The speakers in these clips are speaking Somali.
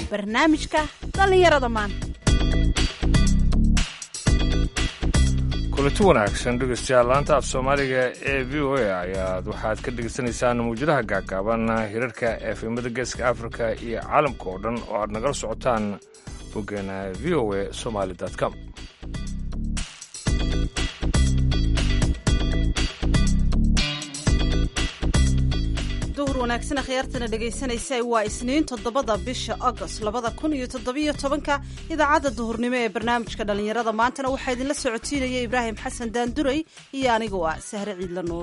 barnaamijka dhallinyarada maanta kulanti wanaagsan dhegeystayaal laanta af soomaaliga ee v o a ayaad waxaad ka dhegeysanaysaan mawjadaha gaagaaban hirarka efemada geeska afrika iyo caalamka oo dhan oo aad nagala socotaan boggeena v o a somaali com duhur wanaagsan akhyaartana dhegaysanaysa waa isniin toddobada bisha agost labada kun iyo toddobiyo tobanka idaacadda duhurnimo ee barnaamijka dhallinyarada maantana waxaa idinla socotiinaya ibraahim xasan daanduray iyo anigoo ah sahre ciidla nuur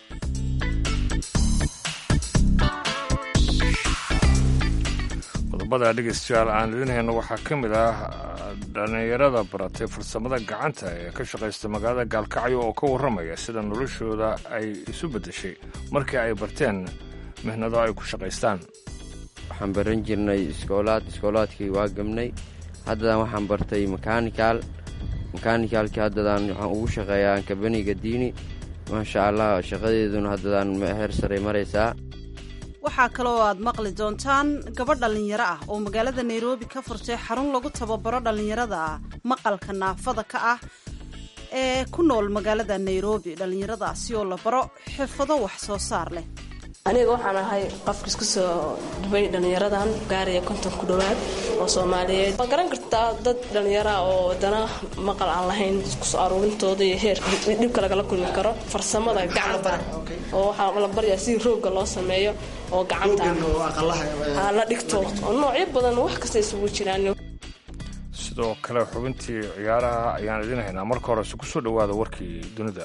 qodobada dhegeystayaal aan idin hayno waxaa ka mid ah dhallinyarada baratay farsamada gacanta ee ka shaqaysta magaalada gaalkacyo oo ka warramaya sida noloshooda ay isu beddeshay markii ay barteen mihnado ay ku shaqaystaan waxaan baran jirnay iskoolaad iskoolaadkii waa gabnay haddadan waxaan bartay makanikal makanikaalkii haddadaan waxaan ugu shaqeeyaa kabaniga diini maasha allah shaqadeeduna haddadaan heer saray maraysaa waxaa kaloo aad maqli doontaan gabadh dhallinyaro ah oo magaalada nairobi ka furtay xarun lagu tababaro dhallinyarada maqalka naafada ka ah ee ku nool magaalada nairobi dhallinyaradaasi oo la baro xirfado wax soo saar leh aniga waxaan ahay qofka isku soo dhubay dhallinyaradan gaaraya konton ku dhowaad oo soomaaliyeed waa garan kartaa dad dhallinyaraa oo dana maqal aan lahayn iskusoo aruurintooda iyo heer dhibka lagala kulmi karo farsamada gacanta oo waxaa la baryaa sidii roogga loo sameeyo oo gacanta la dhigto oo noocyo badan wax kasta isugu jiraan sidoo kale xubintii ciyaaraha ayaan idiin haynaa marka horese ku soo dhowaada warkii dunida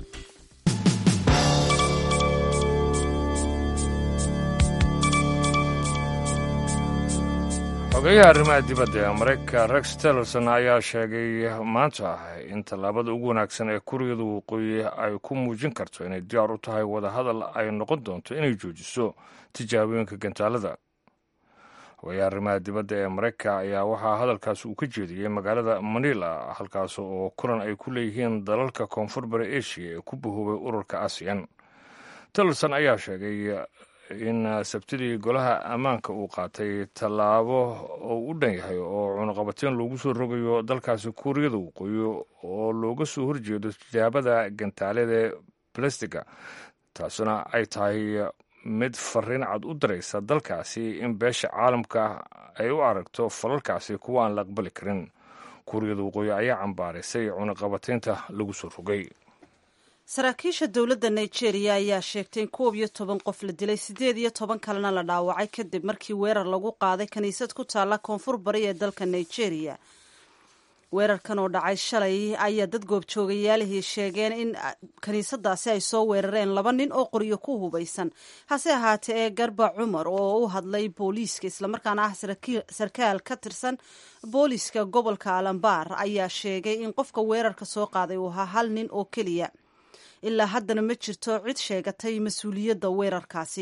xogeyaha arrimaha dibadda ee maraykanka rex tillerson ayaa sheegay maanta in tallaabada ugu wanaagsan ee kuuriyada waqooyi ay ku muujin karto inay diyaar u tahay wadahadal ay noqon doonto inay joojiso tijaabooyinka gantaalada xogeyaha arrimaha dibadda ee maraykanka ayaa waxaa hadalkaas uu ka jeediyey magaalada manila halkaas oo kulan ay ku leeyihiin dalalka koonfur bari asia ee ku bahoobay ururka asiyan tillerson ayaa sheegay in sabtidii golaha ammaanka uu qaatay tallaabo oo u dhan yahay oo cunuqabateen loogu soo rogayo dalkaasi kuuriyada waqooyi oo looga soo horjeedo tijaabada gantaalada ee balastiga taasuna ay tahay mid fariin cad u daraysa dalkaasi in beesha caalamka ay u aragto falalkaasi kuwa aan la aqbali karin kuuriyada waqooyi ayaa cambaaraysay cunuqabateynta lagu soo rogay saraakiisha dowladda nigeria ayaa sheegtay in koob iyo toban qof la dilay siddeed iyo toban kalena la dhaawacay kadib markii weerar lagu qaaday kiniisad ku taalla koonfur bari ee dalka nigeria weerarkan oo dhacay shalay ayaa dad goobjoogayaalihii sheegeen in kiniisadaasi ay soo weerareen laba nin oo qoryo ku hubaysan hase ahaatee ee garba cumar oo u hadlay booliiska islamarkaana ah sarkaal ka tirsan booliiska gobolka alambaar ayaa sheegay in qofka weerarka soo qaaday uu ahaa hal nin oo keliya ilaa haddana ma jirto cid sheegatay mas-uuliyadda weerarkaasi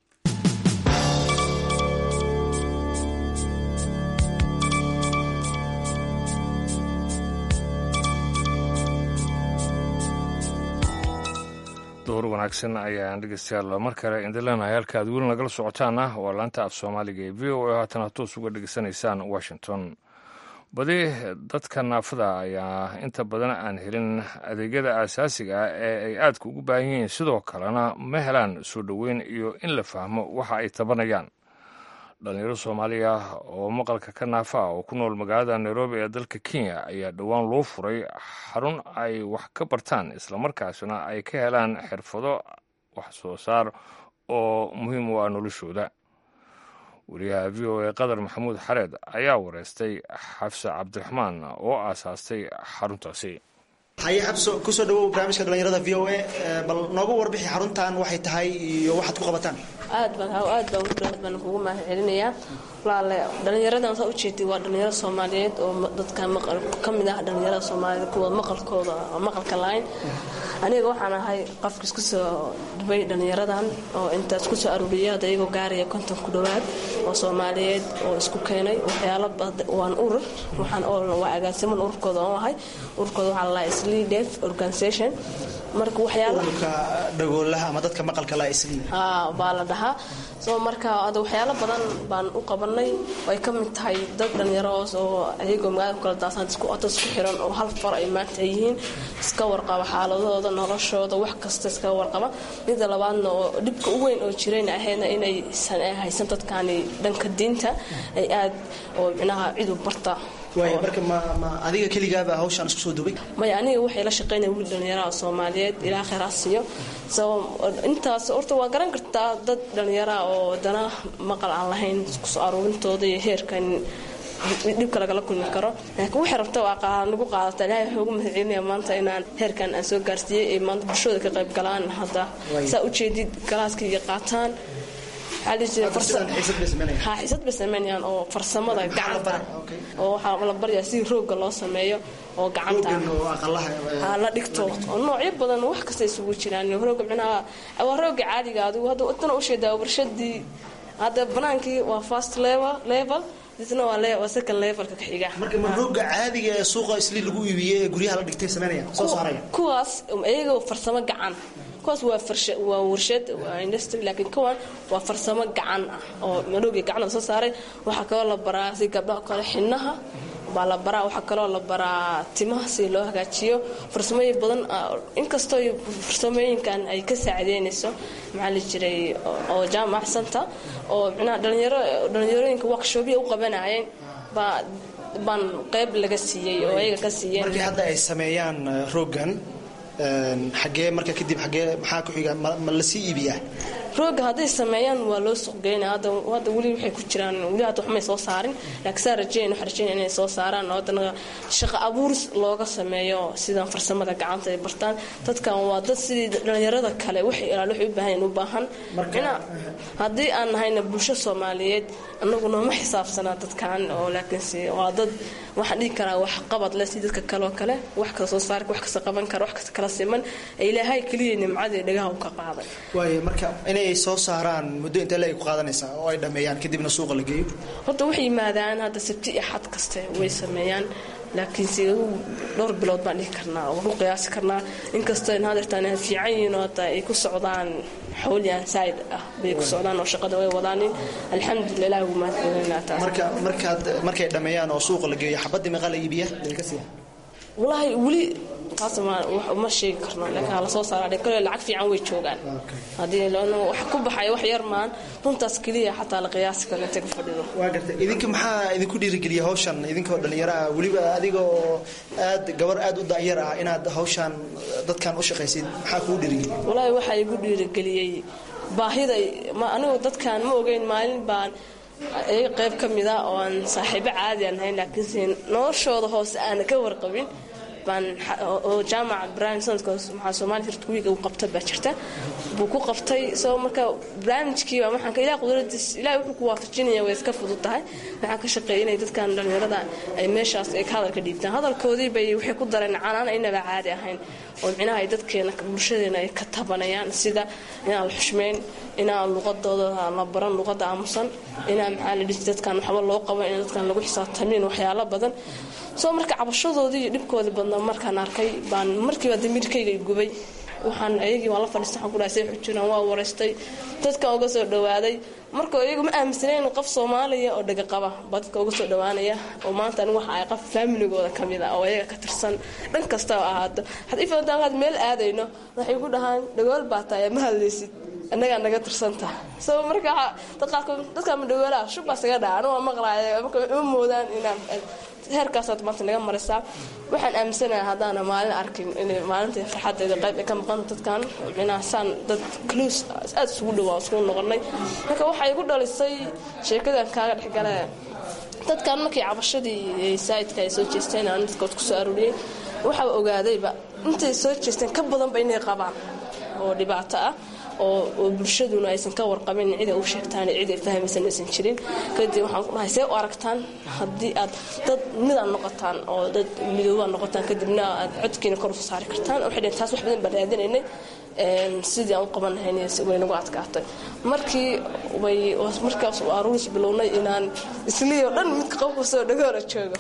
duhur wanaagsan ayaan dhegeystayaal mar kale indileenahay halka aad weli nagala socotaana waa laanta af soomaaliga ee v o a haatan hatoos uga dhegeysanaysaan washington badi dadka naafada ayaa inta badan aan helin adeegyada aasaasiga ah ee ay aadka ugu baahan yihiin sidoo kalena ma helaan soo dhoweyn iyo in la fahmo waxa ay tabanayaan dhalinyaro soomaaliya oo maqalka ka naafa ah oo ku nool magaalada nairobi ee dalka kenya ayaa dhowaan loo furay xarun ay wax ka bartaan islamarkaasna ay ka helaan xirfado wax soo saar oo muhiim u ah noloshooda wariyaha v o a qadar maxamuud xareed ayaa wareystay xafse cabdiraxmaan oo aasaastay xaruntaasi haye xabso kusoo dhawow barnaamijka dhalinyarada v o a bal noogu warbixi xaruntan waxay tahay iyo waxaad ku qabataan aad baan aad baan ugu dhawad baan kugu mahad celinayaa walaale dhalinyaradan saa ujeedtay waa dhalinyaro soomaaliyeed oo dadka maqal ka mid ah dhalinyarada soomaaliyeed kuwa maqalkooda maqalka lahayn aniga waxaan ahay qofka isku soo dhubay dhalinyaradan oo intaas ku soo aruuriyay hadda iyagoo gaaraya konton ku dhowaad oo soomaaliyeed oo isku keenay waxyaalo waan urur waxaan waa agaasiman ururkooda oo ahay ururkooda waxaa la lahaa slee deaf organization marka waxyaalo ururka dhagoolaha ama dadka maqalka la isli haa baa la dhahaa ahaa soo marka ada waxyaalo badan baan u qabanay ay ka mid tahay dad dhallinyaroos oo ayagoo magaalada ku kala daasaan isku oto isku xiran oo hal far ay maanta yihiin iska warqaba xaaladooda noloshooda wax kasta iska warqaba mida labaadna oo dhibka u weyn oo jirayna ahaydna inaysan haysan dadkaani dhanka diinta ay aad oo micnaha cid u barta waaya marka ma ma adiga keligaaba hawshaan isku soo dubay maya aniga waxay la shaqeynaya wiil dhallinyaraha soomaaliyeed ilaa kheyr ha siiyo sabab intaas horta waa garan kartaa dad dhallinyaraha oo dana maqal aan lahayn isku soo aruurintooda iyo heerkan dhibka lagala kulmi karo laakiin waxay rabta waa nagu qaadata ilaahay wuxuu ugu mahadcelinaya maanta inaan heerkan aan soo gaarsiiyey ee maanta bulshooda ka qayb galaan hadda saa ujeedid galaaska iyo qaataan xiisad bay sameynayaan oo farsamada gacanta oo waxaa la baryaa sidii roogga loo sameeyo oo gacanta la dhigto oo noocyo badan wax kasta isugu jiraan rooga micnaha waa roogga caadiga adigu hadda tana usheedaa warshadii hadda banaankii waa first level level isna waa second levelka ka xiga marka ma rooga caadiga ee suuqa isli lagu iibiyey ee guryaha la dhigtay sameynaya soo saaraya kuwaas iyaga farsamo gacan kuwaas waa waa warshad waa industry laakiin kuwan waa farsamo gacan ah oo madhowgii gacan soo saaray waxaa kaloo la baraa si gabdhaha kale xinaha baa la baraa waxaa kaloo la baraa timaha si loo hagaajiyo farsamooyin badan inkastoo farsamooyinkan ay ka saacideynayso maxaa la jiray oo jaamacsanta oo micnaha dhalinyaro dhalinyarooyinka workshopya u qabanayeen baa baan qayb laga siiyey oo ayaga ka siiyeen markii hadda ay sameeyaan roogan xagee marka kadib xagee maxaa ku xiga ma la sii iibiyaa rooga hadday sameeyaan waa loo suuqgeynaa hadda hadda weli waxay ku jiraan weli hadda waxmay soo saarin laakiin saa rajeyn waxaa rajeynaya inay soo saaraan oo haddana shaqo abuuris looga sameeyo sidan farsamada gacanta ay bartaan dadkan waa dad sidii dhalinyarada kale waxay ilaal waxay u baahan u baahan ina haddii aan nahayna bulsho soomaaliyeed annagu nooma xisaabsanaa dadkan oo laakiinse waa dad waxaan dhihi karaa wax qabad leh si dadka kale oo kale wax kala soo saari wax kasta qaban kara wax kasta kala siman ee ilaahay keliya nimcadii dhagaha u ka qaaday waayo marka inay soo saaraan muddo intee la ay ku qaadanaysaa oo ay dhammeeyaan kadibna suuqa la geeyo horta waxay yimaadaan hadda sabti iyo xad kaste way sameeyaan laakiinse dhowr bilood baan dhihi karnaa oo ku qiyaasi karnaa inkastoo in hadeertaan ay fiican yihiin oo hata ay ku socdaan xawliyaan saaid ah bay ku socdaan oo shaqada way wadaanin alxamdulillah ilahi ugu mahadcelinaa taas marka markaad markay dhammeeyaan oo suuqa la geeyo xabadii meeqa la iibiya laga siiya wallaahi weli taas ma sheegi karno laakiin hala soo saara kale lacag fiican way joogaan haddii wax ku baxay wax yar maan runtaas keliya xataa la qiyaasi karo intay ku fadhido waa gartay idinka maxaa idinku dhiirigeliya hawshan idinkoo dhallinyaro ah weliba adigoo aad gabar aad u da'yar ah inaad hawshan dadkan u shaqaysid maxaa kugu dhiirigeliya wallaahi waxaa igu dhiirigeliyey baahida ma anigu dadkan ma ogeyn maalin baan iyaga qayb ka mida oo aan saaxiibo caadi aan ahayn laakiinse noloshooda hoose aana ka warqabin baan oo jaamaca barnaamij sanadka maxaa soomaaliya hirta wiiga uu qabta baa jirta buu ku qabtay soo marka barnaamijkii baa waxaan ka ilaah qudradiis ilaah wuxuu ku waafajinaya way iska fudud tahay waxaan ka shaqeeyay inay dadkan dhallinyarada ay meeshaas ay ka hadalka dhiibtaan hadalkoodii bay waxay ku dareen canaan aynaba caadi ahayn oo micnaha ay dadkeena bulshadeena ay ka tabanayaan sida inaan la xushmeyn inaan luqadooda la baran luqada aamusan inaan maxaa la dhihi dadkan waxba loo qaban in dadkan lagu xisaabtamin waxyaalo badan soo marka cabashadoodii iyo dhibkoodii badnaa markaan arkay baan markiiba damirkayga gubay waxaan ayagii waan la fadhiistay waxaan ku dhahay say xujiraan waa wareystay dadka uga soo dhawaaday marka iyagu ma aaminsanayn qof soomaaliya oo dhaga qaba baa dadka uga soo dhawaanaya oo maanta anigu waxa ay qof faamiligooda ka mid ah oo ayaga ka tirsan dhan kasta oo ahaato haddii fadantaankaad meel aadayno waxay ku dhahaan dhagool baa tahay ma hadlaysid annagaa naga tirsanta soo marka dadqaarkood dadkaa ma dhagoolaha shubbaa isaga dhaca anigu waa maqlaaya marka uma moodaan inaan heerkaasaad maanta naga marisaa waxaan aaminsanayaa haddaana maalin arkin inay maalintai farxaddeeda qayb ay ka maqan dadkan micnaha saan dad cluus aad isugu dhawaa isugu noqonay marka waxay igu dhalisay sheekadan kaaga dhexgale dadkan markii cabashadii saa'idka ay soo jeesteen aan dadkood ku soo aruuriyey waxaa ogaadayba intay soo jeesteen ka badanba inay qabaan oo dhibaato ah oo bulshaduna aysan ka warqabin cida u sheegtaan cid ay fahmaysan aysan jirin kadib waxaan ku dhahay see u aragtaan haddii aad dad midaan noqotaan oo dad midoobaan noqotaan kadibna aad codkiina kor usu saari kartaan waxay dhaheen taas wax badan baan raadinaynay sidii aan u qaban lahayn way nagu adkaatay markii way markaas aruuris bilownay inaan isliyo dhan midka qofka soo dhagoora joogo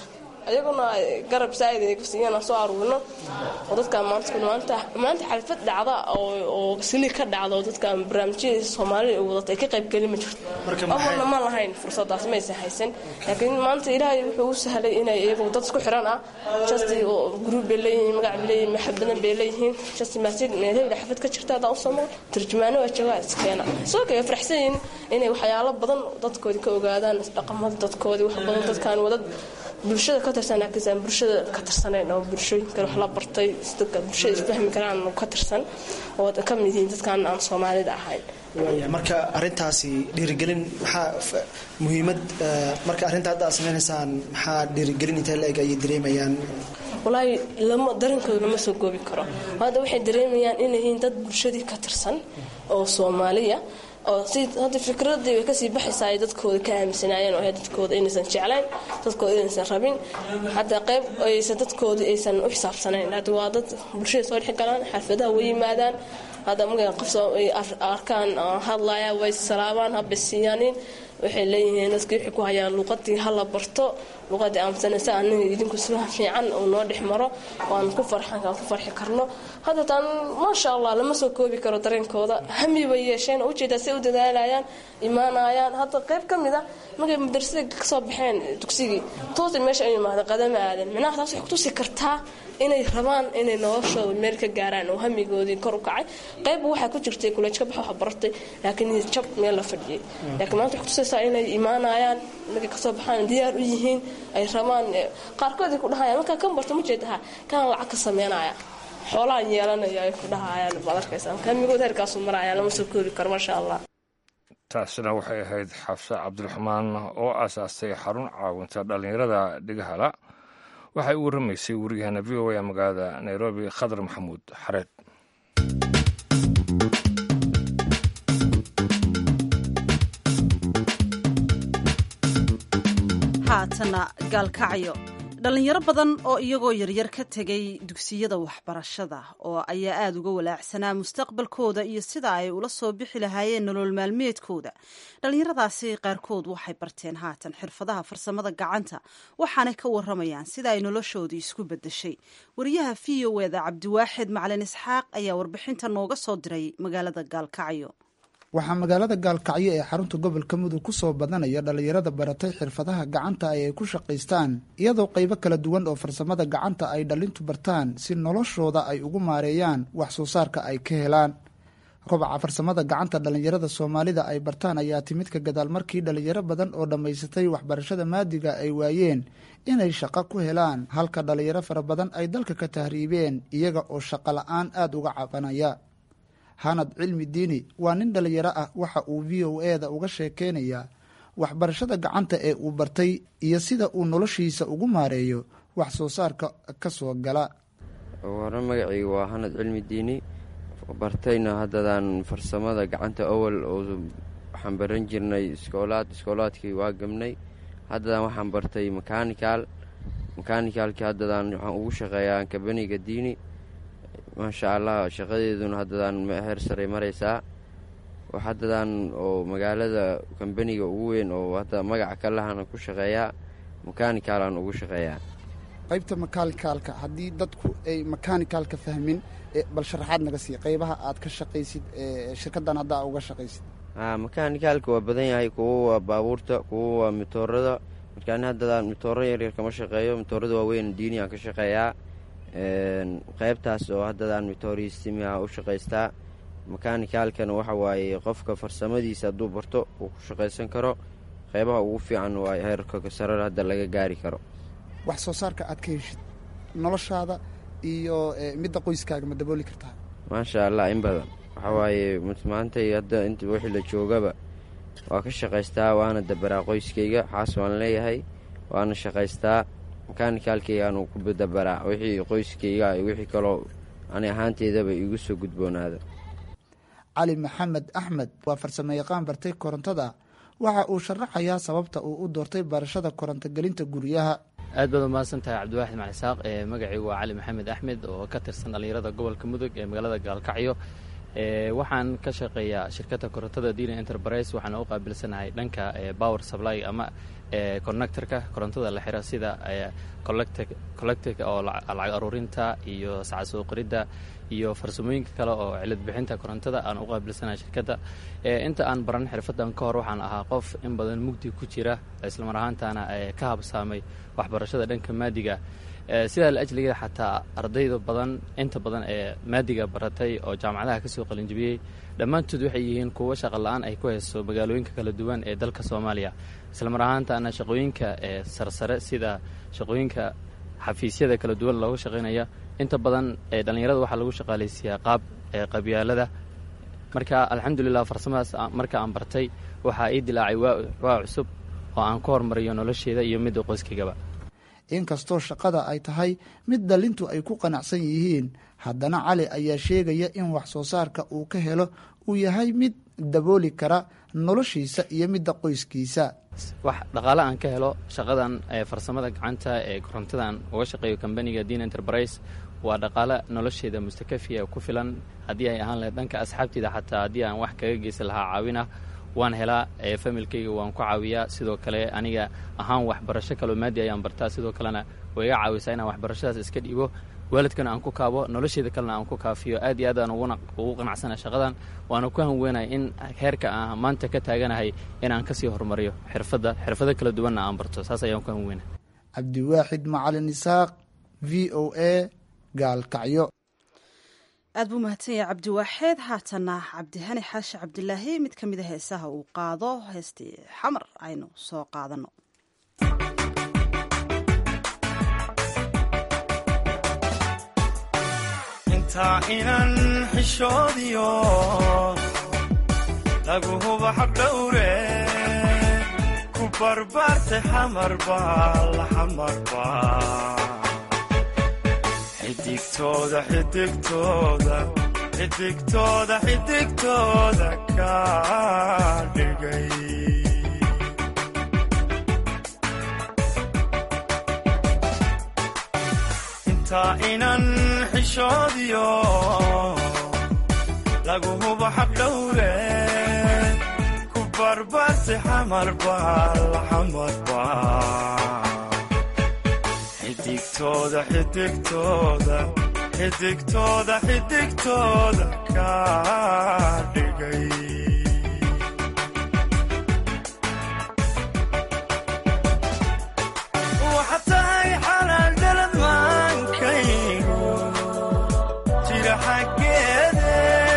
ayaguna garab saa'id ay siiyaan aan soo aruurino oo dadkan maanta maanta maanta xalfad dhacda oo oo sini ka dhacda oo dadkan barnaamijyada Soomaaliya ay wadata ay ka qayb gelin ma jirto awalna ma lahayn fursadaas ma aysan haysan laakiin maanta ilaahay wuxuu u sahlay inay iyagu dad isku xiran ah just oo group bay leeyihiin magac bay leeyihiin maxabadan bay leeyihiin just masjid meelaha xafad ka jirta hadaa u samo tarjumaano waa joogaa iskeena soo kale faraxsan yihiin inay waxyaalo badan dadkoodii ka ogaadaan dhaqamada dadkoodii wax badan dadkan wadad bulshada ka tirsan laakiin aan bulshada ka tirsanayn oo bulshooyinka wax la bartay dadka bulshada isfahmi karaan ka tirsan oo ka mid yihiin dadkan aan Soomaalida ahayn waaya marka arintaasi dhiirigelin maxaa muhiimad marka arrinta hadda aad sameynaysaan maxaa dhiirigelin intee la eg ayay dareemayaan walaahi lama darankooda lama soo goobi karo hadda waxay dareemayaan inay yihiin dad bulshadii ka tirsan oo soomaaliya oo si hadda fikradii way kasii baxaysaa ay dadkooda ka aaminsanaayeen oo dadkooda inaysan jeclayn dadkooda inaysan rabin hadda qayb aysan dadkooda aysan u xisaabsanayn hadda waa dad bulshada soo dhex galaan xaafadaha way yimaadaan hadda markay qof soo ay arkaan hadlaya way salaabaan habay siiyaanin waxay leeyihiin dadkii waxay ku hayaan luuqadii hala barto luuqadii aaminsanaysa aniga idinku si fiican uu noo dhex maro waan ku farxan kaan ku farxi karno hadda taan maasha allah lama soo koobi karo dareenkooda hami bay yeesheen oo ujeedaa si u dadaalayaan imaanayaan hadda qayb ka mid ah markay madrasada kasoo baxeen dugsigii toosa meesha ay imaadeen qadama aadan micnaha taas waxay kutusi kartaa inay rabaan inay noloshooda meel ka gaaraan oo hamigoodii kor u kacay qayb waxaa ku jirtay kuleej ka bax wax baratay laakiin jab meel la fadhiyay laakiin maanta waxay kutusaysaa inay imaanayaan markay kasoo baxaan diyaar u yihiin ay rabaan qaarkood ay ku dhahayaan markaa kan barto ma jeedaha kan lacag ka sameynaya xoolahan yeelanaya ay ku dhahayaan baad arkaysaa hamigood heerkaasu maraya lama soo koobi karo maasha allah taasina waxay ahayd xabse cabdiraxmaan oo aasaastay xarun caawinta dhallinyarada dhigahala waxay u warramaysay wariyahana v o a magaalada nairobi khadar maxamuud xareed haatana gaalkacyo dhallinyaro badan oo iyagoo yaryar ka tegay dugsiyada waxbarashada oo ayaa aada uga walaacsanaa mustaqbalkooda iyo sida ay ula soo bixi lahaayeen nolol maalmeedkooda dhallinyaradaasi qaarkood waxay barteen haatan xirfadaha farsamada gacanta waxaanay ka waramayaan sida ay noloshoodii isku bedeshay wariyaha v o eda cabdiwaaxid macalin isxaaq ayaa warbixinta nooga soo diray magaalada gaalkacyo waxaa magaalada gaalkacyo ee xarunta gobolka mudug ku soo badanaya dhallinyarada baratay xirfadaha gacanta ay ay ku shaqaystaan iyadoo qaybo kala duwan oo farsamada gacanta ay dhallintu bartaan si noloshooda ay ugu maareeyaan wax soo saarka ay ka helaan kobaca farsamada gacanta dhallinyarada soomaalida ay bartaan ayaa timid ka gadaal markii dhallinyaro badan oo dhammaysatay waxbarashada maadiga ay waayeen inay shaqo ku helaan halka dhallinyaro fara badan ay dalka ka tahriibeen iyaga oo shaqo la-aan aada uga cabanaya hanad cilmi diini waa nin dhallinyaro ah waxa uu v o e da uga sheekeynayaa waxbarashada gacanta ee uu bartay iyo sida uu noloshiisa ugu maareeyo wax soo saarka ka soo gala hore magacii waa hanad cilmi diini bartayna haddadaan farsamada gacanta awal oo waxaan baran jirnay iskoolaad iskoolaadkii waa gabnay haddadaan waxaan bartay makanikal makanikaalkii haddadaan waxaan ugu shaqeeyaa kabaniga diini maasha allah shaqadeeduna haddadaan heer saray maraysaa haddadaan oo magaalada kambaniga ugu weyn oo hadda magaca ka lahana ku shaqeeyaa makanikaalaan ugu shaqeeyaa qaybta makaanikaalka haddii dadku ay makaanikaalka fahmin bal sharaxaad naga sii qaybaha aad ka shaqaysid shirkaddan haddaa uga shaqaysid a makaanikaalka waa badan yahay kuwo waa baabuurta kuwo waa mitoorada markaani haddadaan mitooro yaryar kama shaqeeyo mitoorada waaweyn diiniaan ka shaqeeyaa qaybtaas oo haddadaan mitooristimiha u shaqaystaa makaanikaalkana waxa waaye qofka farsamadiisa hadduu barto uu ku shaqaysan karo qaybaha ugu fiican waa heerka sarar hadda laga gaari karo wax soo saarka aad ka heshid noloshaada iyo midda qoyskaaga ma dabooli kartaa maasha allah in badan waxa waaye maantay hadda int wixii la joogaba waa ka shaqaystaa waana dabaraa qoyskayga xaas waan leeyahay waana shaqaystaa makaanikaalkaygaanu ku dabaraa wixii qoyskayga wixii kaloo ani ahaanteedaba igu soo gudboonaada cali maxamed axmed waa farsamo yaqaan bartay korontada waxa uu sharaxayaa sababta uu u doortay barashada korontogelinta guryaha aad baad umahadsan tahay cabdiwaaxid macalisaaq magacii waa cali maxamed axmed oo ka tirsan dhallinyarada gobolka mudug ee magaalada gaalkacyo waxaan ka shaqeeyaa shirkadda korontada dina enterprise waxaan u qaabilsanahay dhanka power supply ama connectorka korontada la xira sida collectic oo lacag aruurinta iyo sacad soo qoridda iyo farsamooyinka kale oo cilad bixinta korontada aan u qaabilsanahay shirkadda inta aan baran xirfaddan ka hor waxaan ahaa qof in badan mugdi ku jira islamar ahaantaana ka habsaamay waxbarashada dhanka maadiga sidaa la ajligeeda xataa ardayda badan inta badan ee maadiga baratay oo jaamacadaha kasoo qalinjibiyey dhammaantood waxay yihiin kuwo shaqa la-aan ay ku hayso magaalooyinka kala duwan ee dalka soomaaliya islamar ahaantaana shaqooyinka ee sarsare sida shaqooyinka xafiisyada kala duwan looga shaqaynaya inta badan ee dhallinyarada waxaa lagu shaqaalaysiiyaa qaab ee qabyaalada marka alxamdulilah farsamadaas marka aan bartay waxaa ii dilaacay waa cusub oo aan ku hormariyo nolosheeda iyo midda qoyskaygaba inkastoo shaqada ay tahay mid dhalintu ay ku qanacsan yihiin haddana cali ayaa sheegaya in wax soo saarka uu ka helo uu yahay mid dabooli kara noloshiisa iyo midda qoyskiisa wax dhaqaale aan ka helo shaqadan farsamada gacanta ee korontadan uga shaqeeyo kambaniga dean enterprise waa dhaqaale nolosheeda mustakafiya ku filan haddii ay ahaan lahayd dhanka asxaabteyda xataa haddii aan wax kaga geysan lahaa caawinah waan helaa familkayga waan ku caawiyaa sidoo kale aniga ahaan waxbarasho kaloo maadi ayaan bartaa sidoo kalena way iga caawisaa inaan waxbarashadaas iska dhiibo waalidkana aan ku kaabo nolosheeda kalena aan ku kaafiyo aad iyo aad aan ugu qanacsana shaqadan waana ku hanweenahay in heerka aan maanta ka taaganahay inaan kasii horumariyo xirfadda xirfado kala duwanna aan barto saas ayaan ku hanweynay cabdiwaaxid macalin isaaq v o a gaalkacyo aad buu mahadsan yahay cabdiwaaxeed haatana cabdihani xaashi cabdilaahi mid ka mida heesaha uu qaado heestii xamar aynu soo qaadano intaa inan xishoodiyo lagu huba xaqdhowre ku barbaartay xamarba la xamarba xidigtooda xidigtooda xidigtooda xidigtooda ka dhigay intaa inan xishoodiyo lagu hubo xaqdhowre ku barbaartay xamarba la xamarba xidigtooda xidigtooda xidigtooda xidigtooda ka dhigay waxa tahay xalaal dalad maankaygu jira xaggeede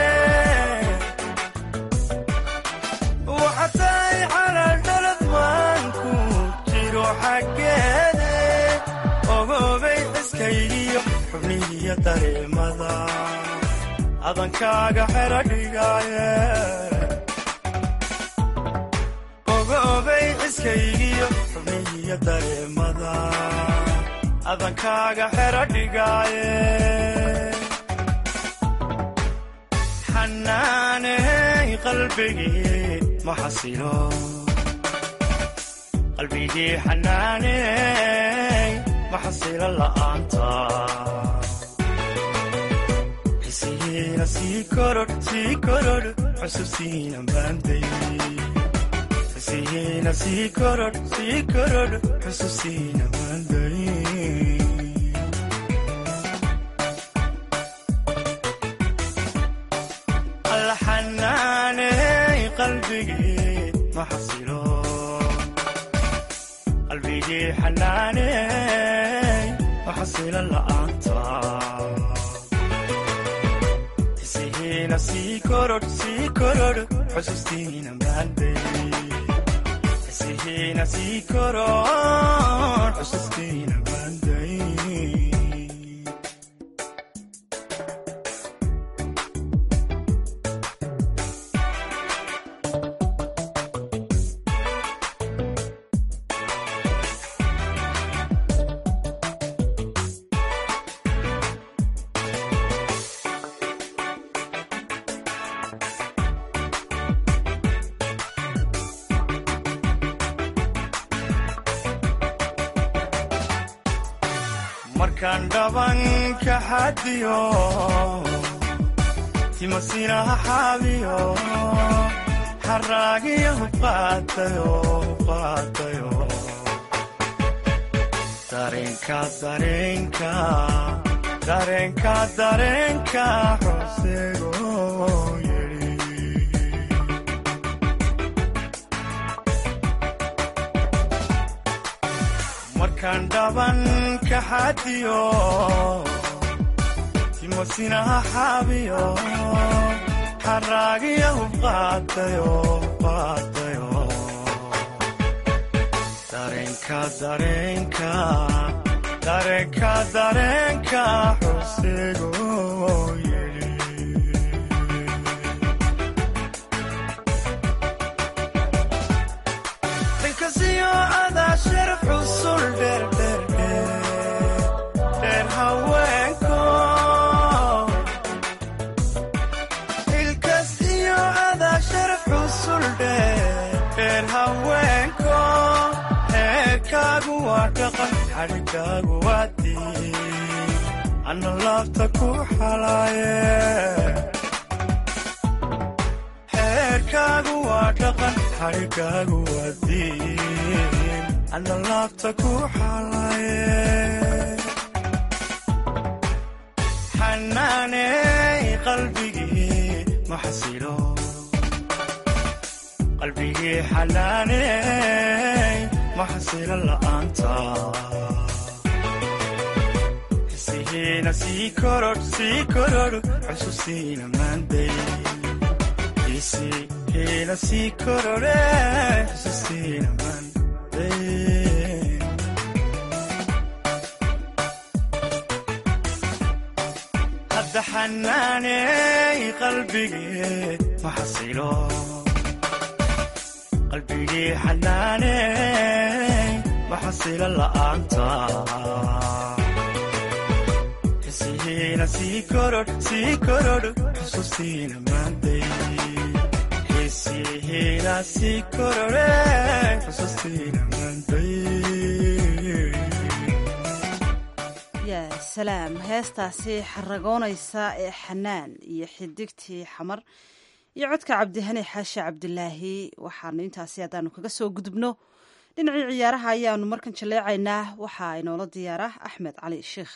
waxa tahay xalaal dalad maanku jiro xaggeede ogobay xiskaygiyo xubnihiyo dareemada adankaaga xero dhigaaye ogobay xiskaygiyo xubnihiyo dareemada adankaaga xero dhigaaye xanaaney qalbigii ma xasilo qalbigii xanaaney maxasilo la'aanta xisihiina sii korodh sii korodh xusuusiina maanday xisihiina sii korodh sii korodh xusuusiina maanday alla xanaaney qalbigii maxasilo qalbigii xanaaney maxasilo la'aanta xisihiina sii korodh sii korodh xusuustiina maanday xisihiina sii korodh xusuustiina maanday markaan dhaban ka xadiyo timasinaha xaabiyo xaraagiya hubqaatayo hubqaatayo dareenka dareenka dareenka dareenka xusego yidhi markaan dhaban ka xadiyo timasinaha xaabiyo xaraagiya hubqaatayo hubqaatayo dareenka dareenka dareenka dareenka xusego yidhi dhankasiyo adaa sharaf xusul dheerdheerdheer dheer haweenko ilkas iyo adaa sharaf xusul dheer dheer haweenko heerkaagu waa dhaqan xadhigaagu waa diin anna laabta ku xalaaye xeerkaagu waa dhaqan xadhigaagu waa diin anna laabta ku xalaaye xanaaney qalbigii ma xasilo qalbigii xanaaney ma xasilo la'aanta xisihiina sii korodh sii korodh xusuusiina maanday xisihiina sii korodhe xusuusiina maanday hadda xanaaney qalbigii ma xasilo qalbigii xanaaney ma xasilo la'aanta xisihiina sii korodh sii korodh xusuusiina maanday xisihiina sii korodhe xusuusiina maanday yaa salaam heestaasi xaragoonaysa ee xanaan iyo xidigtii xamar iyo codka cabdihani xaashi cabdilaahi waxaanu intaasi haddaanu kaga soo gudubno dhinacii ciyaaraha ayaanu markan jaleecaynaa waxaa inoola diyaara axmed cali sheikh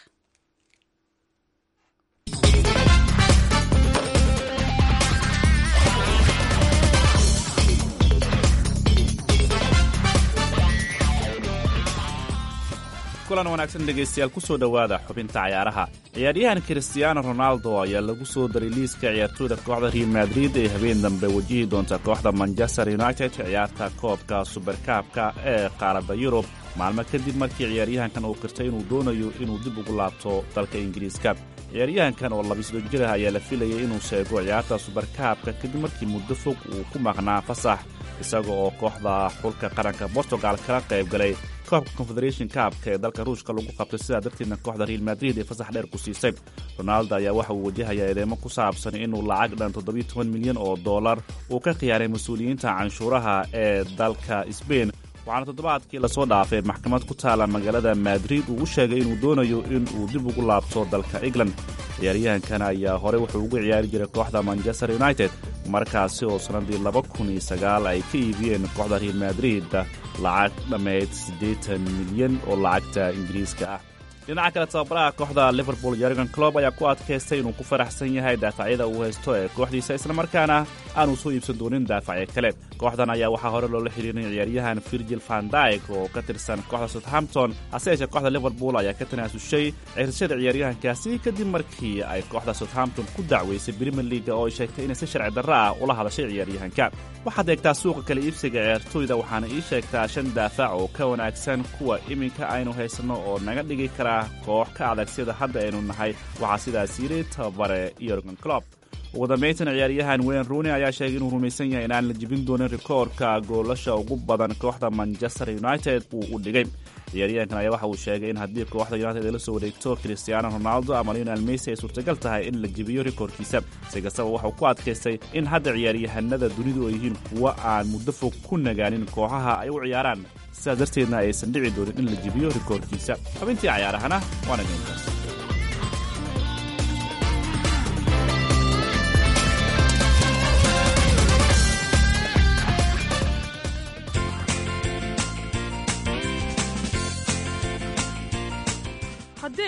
kulan wanaagsan dhegaystayaal ku soo dhowaada xubinta cayaaraha ciyaaryahan kristiyaano ronaldo ayaa lagu soo daray liiska ciyaartooyda kooxda real madrid ee habeen dambe wajihi doonta kooxda manchester united ciyaarta koobka suberkaabka ee qaaradda yurub maalmo kadib markii ciyaaryahankan uu qirtay inuu doonayo inuu dib ugu laabto dalka ingiriiska ciyaaryahankan oo labiisdo jir ah ayaa la filayay inuu sheego ciyaarta suberkaabka kadib markii muddo fog uu ku maqnaa fasax isaga oo kooxda xulka qaranka bortugal kala qayb galay koobka confederation kaabka ee dalka ruushka lagu qabtay sidaa darteedna kooxda real madrid ee fasax dheer ku siisay ronaldo ayaa waxa uu wajahayaa eedeemo ku saabsan inuu lacag dhan toddobiyo toban milyan oo dollar uu ka khiyaaray mas-uuliyiinta canshuuraha ee dalka sbain waxaana toddobaadkii lasoo dhaafay maxkamad ku taala magaalada madrid uu u sheegay inuu doonayo in uu dib ugu laabto dalka england ciyaaryahankan ayaa horey wuxuu ugu ciyaari jiray kooxda manchester united markaasi oo sannadii laba kun iyo sagaal ay ka iibiyeen kooxda real madrid lacag dhammayd siddeetan milyan oo lacagta ingiriiska ah dhinaca kale tababaraha kooxda liverpool yorgan clob ayaa ku adkaystay inuu ku faraxsan yahay daafacyada uu haysto ee kooxdiisa islamarkaana aanu soo iibsan doonin daafacyo kale kooxdan ayaa waxaa hore loola xiriirin ciyaaryahan virgil van dyk oo ka tirsan kooxda southampton hase yeeshee kooxda liverpool ayaa ka tanaasushay cirsashada ciyaaryahankaasi kadib markii ay kooxda southampton ku dacweysay brimer leaga oo ay sheegtay inay si sharci darro ah ula hadashay ciyaaryahanka waxaad eegtaa suuqa kale iibsiga ciyaartooyda waxaana ii sheegtaa shan daafac oo ka wanaagsan kuwa iminka aynu haysanno oo naga dhigi kara koox ka adag sida hadda aynu nahay waxaa sidaas yidhi tababare yorgan clob ugu dambayntan ciyaaryahan wayne rooney ayaa sheegay inuu rumaysan yahay inaan la jibin doonin rikoorka goolasha ugu badan kooxda manchester united uu u dhigay ciyaaryahankan ayaa waxa uu sheegay in haddii kooxda united ay la soo wareegto cristiano ronaldo ama lionel messi ay suurtagal tahay in la jibiyo rikoorkiisa si kastaba waxauu ku adkaystay in hadda ciyaaryahanada dunidu ay yihiin kuwo aan muddo fog ku nagaanin kooxaha ay u ciyaaraan sidaas darteedna aysan dhici doonin in la jibiyo rikoorkiisa xubintii cayaarahana waana gayntaas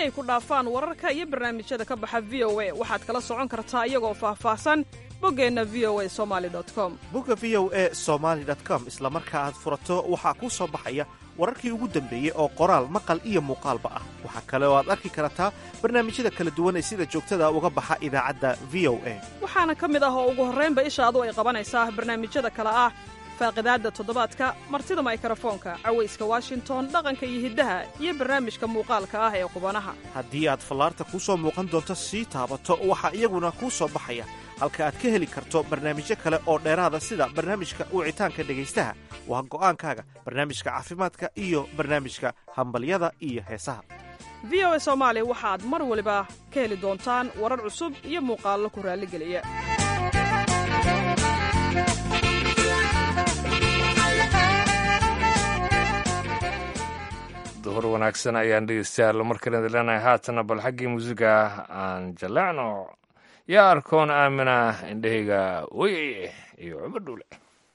ay ku dhaafaan wararka iyo barnaamijyada ka baxa v o a waxaad kala socon kartaa iyagoo faahfaahsan boggeenna v o a somali com bogga v o a somaali com isla marka aad furato waxaa kuu soo baxaya wararkii ugu dambeeyey oo qoraal maqal iyo muuqaalba ah waxaa kale oo aad arki kartaa barnaamijyada kala duwan ee sida joogtada uga baxa idaacadda v o a waxaana ka mid ah oo ugu horraynba ishaadu ay qabanaysaa barnaamijyada kale ah faaqidaadda toddobaadka martida maykarafoonka cawayska washington dhaqanka iyo hiddaha iyo barnaamijka muuqaalka ah ee qubanaha haddii aad fallaarta kuu soo muuqan doonto sii taabato waxaa iyaguna kuu soo baxaya halka aad ka heli karto barnaamijyo kale oo dheeraada sida barnaamijka wicitaanka dhegaystaha waa go'aankaaga barnaamijka caafimaadka iyo barnaamijka hambalyada iyo heesaha v o a soomaali waxaad mar waliba ka heli doontaan warar cusub iyo muuqaallo ku raalligeliya duhur wanaagsan ayaan dhegeystayaal markale leenahay haatana bal xaggii muusiga aan jaleecno yaa arkoon aamina indhahayga weye iyo cumar dhuule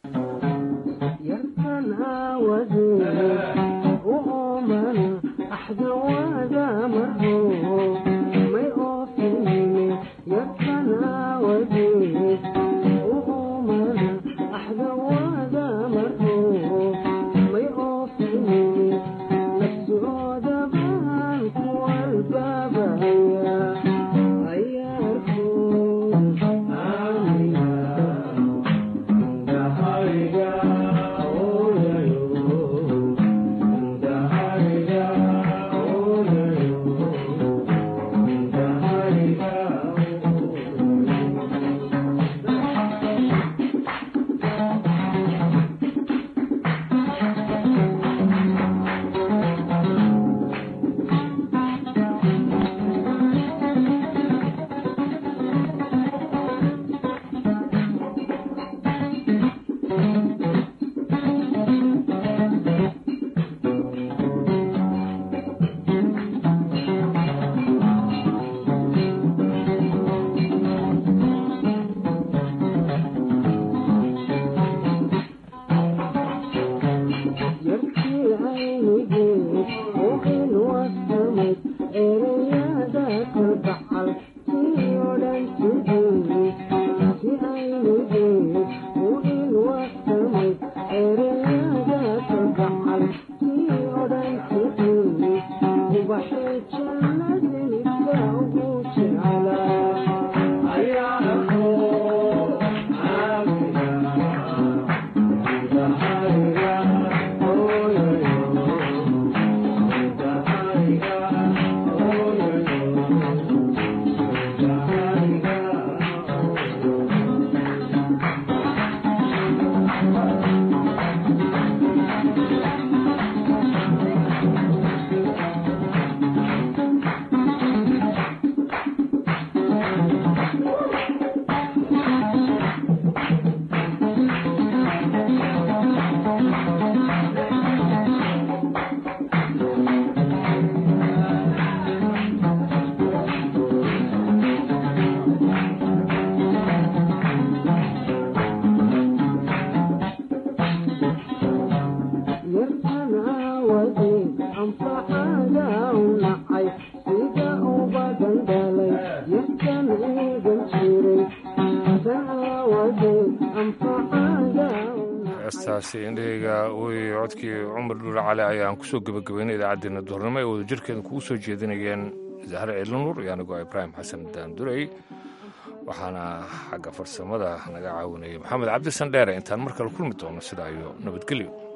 heestaasi indhahayga wey codkii cumar dhuule cali ayaan kusoo gebagabeynay idaacaddeenna duhurnimo ay wadajirkeeda kugu soo jeedinayeen zahre ciilanuur iyo anigoo ibraahim xasan daandurey waxaana xagga farsamada naga caawinayay maxamed cabdi sandheere intaan mar kale kulmi doono sidaa iyo nabadgelyo